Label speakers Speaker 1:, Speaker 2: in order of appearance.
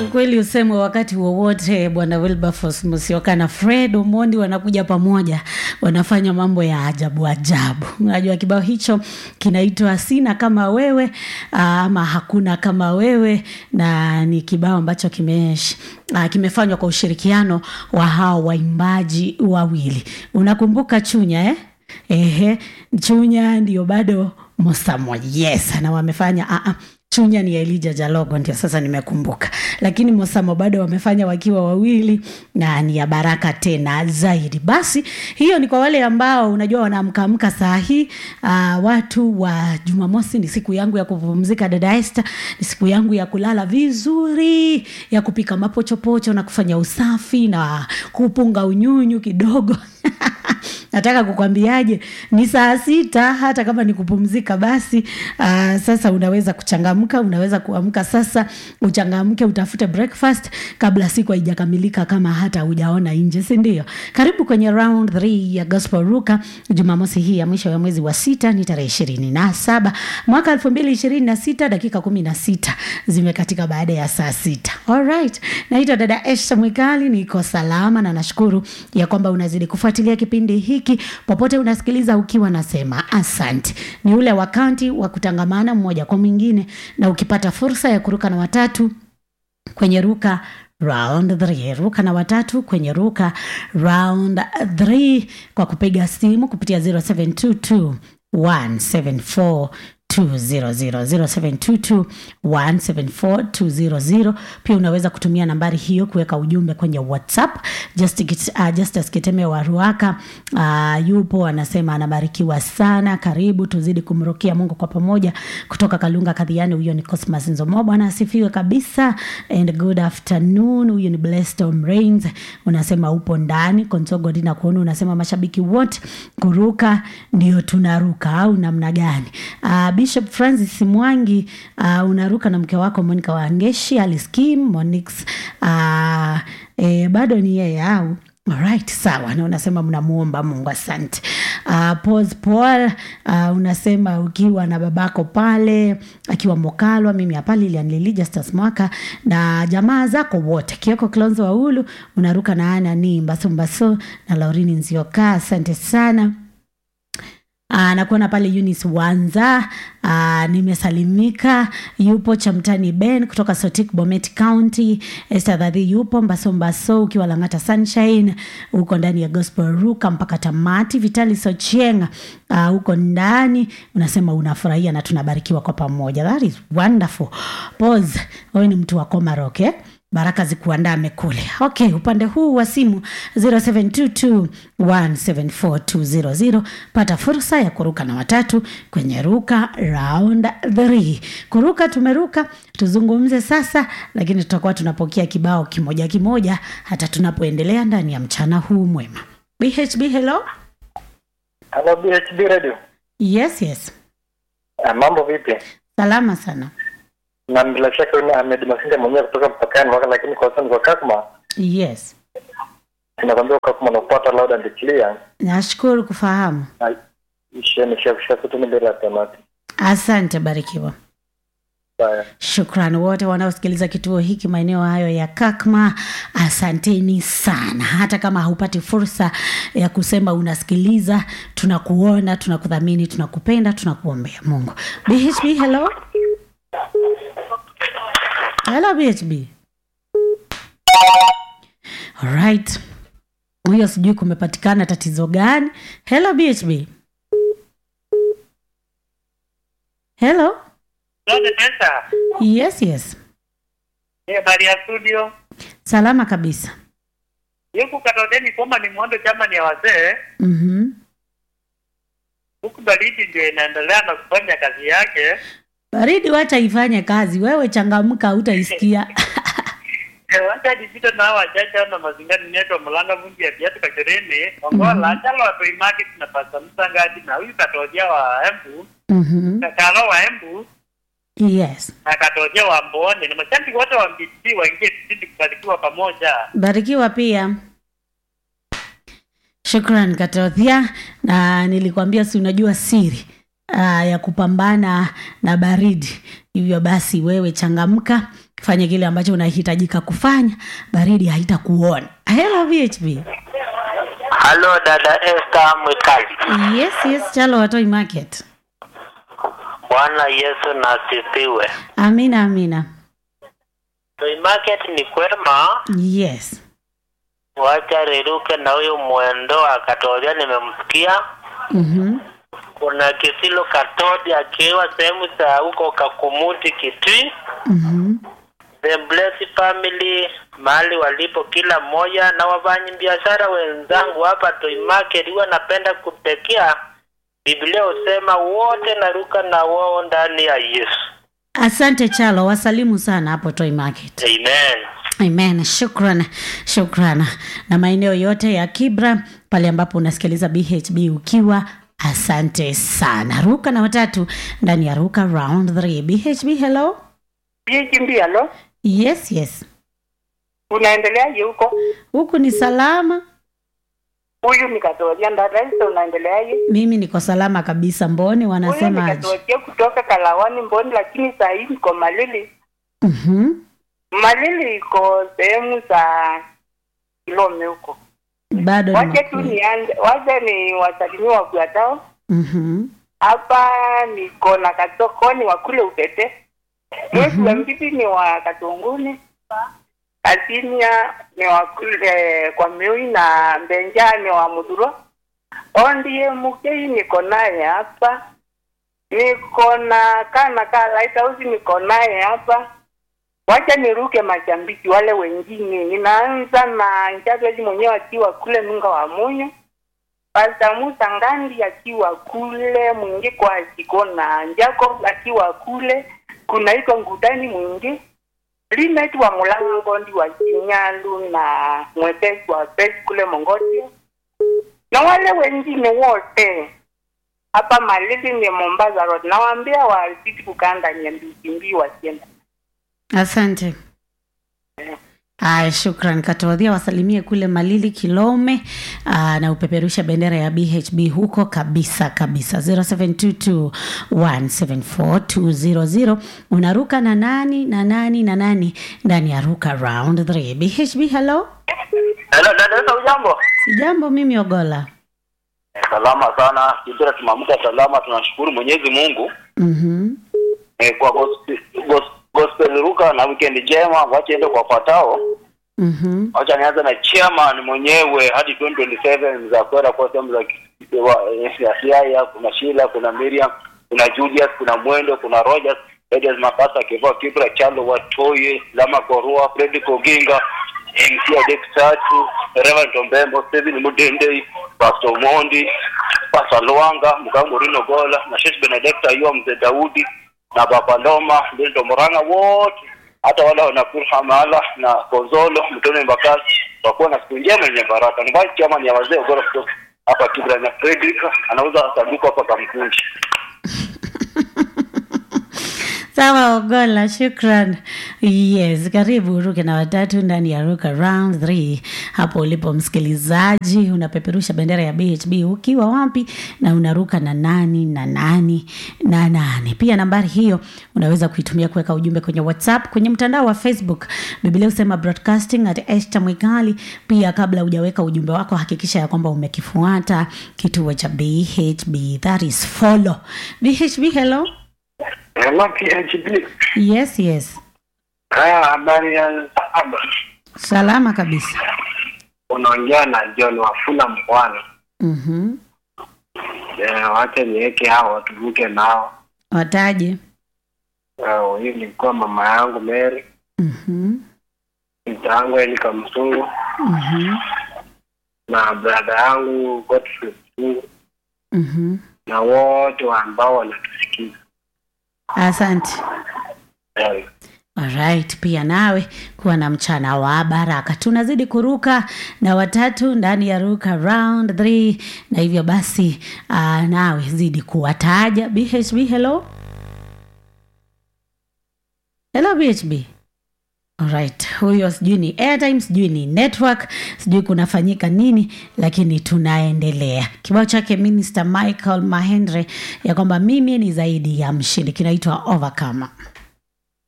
Speaker 1: ukweli usemwe wakati wowote bwana wilberforce musioka na fred omondi wanakuja pamoja wanafanya mambo ya ajabu ajabu unajua kibao hicho kinaitwa sina kama wewe aa, ama hakuna kama wewe na ni kibao ambacho kimesh uh, kimefanywa kwa ushirikiano wa hao waimbaji wawili unakumbuka chunya eh? Ehe, chunya ndio bado mosamo yes na wamefanya uh, uh, chunya ni elija jalogo ndio sasa nimekumbuka lakini mosamo bado wamefanya wakiwa wawili na ni ya baraka tena zaidi basi hiyo ni kwa wale ambao unajua wanaamkaamka saa hii uh, watu wa jumamosi ni siku yangu ya kupumzika dada este ni siku yangu ya kulala vizuri ya kupika mapochopocho na kufanya usafi na kupunga unyunyu kidogo nataka kukwambiaje ni saa sita hata kama ni kupumzika basi uh, sasa unaweza kuchangamka unaweza kuamka sasa uchangamke utafute breakfast kabla siku haijakamilika kama hata hujaona nje sindio karibu kwenye round 3 ya gospel ruka jumamosi hii ya mwisho ya mwezi wa sita ni tarehe ishirini na saba mwaka elfu mbili ishirini na sita dakika kumi na sita zimekatika baada ya saa sita alright naitwa dada esha mwikali niko salama na nashukuru ya kwamba unazidi kufuatilia kipindi hiki popote unasikiliza ukiwa nasema asante ni ule wakati wa kutangamana mmoja kwa mwingine na ukipata fursa ya kuruka na watatu kwenye ruka round 3 ruka na watatu kwenye ruka round 3 kwa kupiga simu kupitia 0722 174 200 pia unaweza kutumia nambari hiyo kuweka ujumbe kwenye whatsapp justus uh, Justus kiteme wa ruaka uh, yupo anasema anabarikiwa sana karibu tuzidi kumrukia mungu kwa pamoja kutoka kalunga kadhiani huyo ni cosmas nzomo bwana asifiwe kabisa and good afternoon huyu ni blestom rains unasema upo ndani konsogo dina kuona unasema mashabiki wote kuruka ndio tunaruka au namna gani uh, bishop francis mwangi uh, unaruka na mke wako monica wangeshi aliskim monix uh, e, bado ni yeye au Alright, sawa na unasema mnamuomba mungu asante uh, pos paul uh, unasema ukiwa na babako pale akiwa mokalwa mimi hapa lilianlili justus mwaka na jamaa zako wote kioko klonzo waulu unaruka na ana ni mbaso mbaso na laurini nzioka asante sana Uh, nakuona pale Eunice Wanza uh, nimesalimika. Yupo Chamtani Ben kutoka Sotik Bomet County. Esther Dhadhi yupo Mbaso Mbaso ukiwa Lang'ata Sunshine, uko ndani ya Gospel Ruka mpaka tamati. Vitali Sochieng uh, uko ndani, unasema unafurahia na tunabarikiwa kwa pamoja. That is wonderful. Pause. Wewe ni mtu wa Komarok eh? baraka zikuandame kule okay upande huu wa simu 0722174200 pata fursa ya kuruka na watatu kwenye ruka round 3 kuruka tumeruka tuzungumze sasa lakini tutakuwa tunapokea kibao kimoja kimoja hata tunapoendelea ndani ya mchana huu mwema bhb hello
Speaker 2: Hello BHB Radio.
Speaker 1: yes yes
Speaker 2: Ah, mambo vipi?
Speaker 1: salama sana
Speaker 2: Na bila shaka yule Ahmed Masinde mwenyewe kutoka mpakani waka, lakini kwa sasa ni kwa Kakuma.
Speaker 1: yes
Speaker 2: Tunakwambia Kakuma nakupata loud and clear.
Speaker 1: nashukuru kufahamu
Speaker 2: Na isheni shafisha kutu ni bila tamati.
Speaker 1: asante barikiwa
Speaker 2: Bye.
Speaker 1: Shukrani wote wanaosikiliza kituo hiki maeneo hayo ya Kakma, asanteni sana. Hata kama haupati fursa ya kusema unasikiliza, tunakuona, tunakudhamini, tunakupenda, tunakuombea Mungu. BHB, hello hello BHB. Alright, huyo sijui kumepatikana tatizo gani. Hello BHB, hello.
Speaker 3: Zote pesa.
Speaker 1: Yes, yes,
Speaker 3: Ni habari ya studio.
Speaker 1: salama kabisa.
Speaker 3: Yuku katodeni kwamba ni mwondo chama ni ya wazee.
Speaker 1: Mhm.
Speaker 3: Huku baridi ndio inaendelea na kufanya kazi yake.
Speaker 1: baridi wacha ifanye kazi wewe changamka utaisikia
Speaker 3: Eh, Wacha nipite na hawa wachache na mazingani neto mlanga vungi ya viatu kashirini. Ongola chalo wa Toy Market na pasa msangadi na huyu katoja wa Embu.
Speaker 1: Mhm.
Speaker 3: Kakalo wa Embu
Speaker 1: yes
Speaker 3: na katoja wa Mboni. Na mashabiki wote wa MBC waingie tuzidi kubarikiwa pamoja.
Speaker 1: barikiwa pia shukran katothia na nilikwambia si unajua siri uh, ya kupambana na baridi hivyo basi wewe changamka fanye kile ambacho unahitajika kufanya baridi haitakuona hello bhb
Speaker 4: Halo dada Esther Mwikali.
Speaker 1: yes yes chalo watoi market
Speaker 4: Bwana Yesu na asifiwe.
Speaker 1: amina amina
Speaker 4: Toy market ni kwema,
Speaker 1: yes
Speaker 4: wacha riruke na huyu mwendo akatoria, nimemsikia.
Speaker 1: mm-hmm.
Speaker 4: Kuna Kisilo Katodi akiwa sehemu za huko Kakumuti Kitui.
Speaker 1: Mm-hmm.
Speaker 4: The Blessed Family mahali walipo kila mmoja, na wafanyi biashara wenzangu hapa Toy market huwa napenda kutekea. Biblia husema wote naruka na wao ndani ya Yesu.
Speaker 1: asante chalo wasalimu sana hapo toy market
Speaker 4: Amen.
Speaker 1: amen shukran shukran na maeneo yote ya kibra pale ambapo unasikiliza bhb ukiwa asante sana ruka na watatu ndani ya ruka round 3 bhb hello
Speaker 5: Jikimbialo,
Speaker 1: yes yes
Speaker 5: unaendeleaje huko?
Speaker 1: huku ni salama
Speaker 5: Huyu ni Katoria Ndaraisa, unaendeleaje?
Speaker 1: mimi niko salama kabisa mboni
Speaker 5: Huyu ni
Speaker 1: wanasemaje
Speaker 5: Katoria kutoka Kalawani Mboni, lakini saa hii niko Malili.
Speaker 1: mm-hmm.
Speaker 5: Malili iko sehemu za Kilome huko.
Speaker 1: bado ni
Speaker 5: Wacha tu
Speaker 1: makuu.
Speaker 5: nianze, wacha ni wasalimie wafuatao
Speaker 1: Mhm.
Speaker 5: hapa. Niko na Katokoni wa kule Upete, Mwezi wa Mbibi ni wa Katunguni, Kasinia ni wa kule kwa Miui na Mbenja ni wa Muduro. Ondie Mukei niko naye hapa, niko na kana ka Lighthouse niko naye hapa. Wacha niruke mashabiki wale wengine. Ninaanza na Nchazaji mwenyewe akiwa kule Nunga wa Munyu, Pastor Musa Ngandi akiwa kule mwingi kwa Sikona, Jacob akiwa kule, kuna iko Ngudani mwingi Linet wa Mulango ndi wa Kinyalu na mwepesi wa pesi kule Mongotio na wale wengine wote hapa Malili ni Mombasa Road, nawaambia wazidi kukanda nyambikimbii wasienda
Speaker 1: asante Aya, shukran katodhia wasalimie kule malili kilome aa, na upeperusha bendera ya bhb huko kabisa kabisa 0722174200 unaruka na nani na nani na nani ndani ya ruka round 3 bhb hello
Speaker 2: Hello, dada Esther, ujambo?
Speaker 1: sijambo mimi ogola
Speaker 2: Salama sana. Kipira tumeamka salama, tunashukuru Mwenyezi Mungu
Speaker 1: mm-hmm.
Speaker 2: eh, kwa gospel, gospel, gospel ruka na weekend njema. Wacha ende kwa fatao.
Speaker 1: Mm-hmm.
Speaker 2: Wacha nianze na chairman mwenyewe hadi 2027 za kwenda kwa sehemu za ki- wa- eh, ya Siaya, kuna Sheila, kuna Miriam, kuna Julius, kuna Mwendo, kuna Rogers, Rogers Mapasa, Kivua Kibra, Chalo Watoye, Lama Korua, Freddy Koginga, MC Adex Tatu, Reverend Ombembo, Steven Mudende, Pastor Mondi, Pastor Luanga, Mkango Rino Gola, na Sheikh Benedicta Ayua Mzee Daudi, na Baba Loma, Lindo Moranga wote hata wale wanakuru Hamala na Konzolo Mtone Mbakasi wakuwa na siku njema yenye baraka. Ni vice chairman ya wazee Ogoro kutoka hapa Kibra na Frederick anauza sanduku hapa Kamkunji.
Speaker 1: sawa ogola shukran yes karibu uruke na watatu ndani ya ruka round 3 hapo ulipo msikilizaji unapeperusha bendera ya bhb ukiwa wapi na unaruka na nani na nani na nani pia nambari hiyo unaweza kuitumia kuweka ujumbe kwenye whatsapp kwenye mtandao wa facebook biblia husema broadcasting at esta mwikali pia kabla hujaweka ujumbe wako hakikisha ya kwamba umekifuata kituo cha bhb that is follow bhb hello
Speaker 3: Hello PHB.
Speaker 1: yes yes
Speaker 3: Haya, habari ya saba.
Speaker 1: salama kabisa
Speaker 3: Unaongea na John Wafula Mkwana.
Speaker 1: mm-hmm.
Speaker 3: Eh, wacha niweke hao watuvuke nao.
Speaker 1: wataje
Speaker 3: Eh, Huyu ilikuwa mama yangu Mary,
Speaker 1: mm-hmm.
Speaker 3: mta yangu Elika Msungu
Speaker 1: Mm-hmm.
Speaker 3: na brada yangu Godfrey Msungu
Speaker 1: Mm-hmm.
Speaker 3: na wote ambao wanatusikiza.
Speaker 1: asante
Speaker 3: Eh,
Speaker 1: Alright, pia nawe kuwa na mchana wa baraka. Tunazidi kuruka na watatu ndani ya ruka round 3 na hivyo basi uh, nawe zidi kuwataja BHB. Hello, hello BHB. Alright, huyo sijui ni airtime, sijui ni network, sijui kunafanyika nini, lakini tunaendelea. Kibao chake Minister Michael Mahendre ya kwamba mimi ni zaidi ya mshindi kinaitwa Overcomer.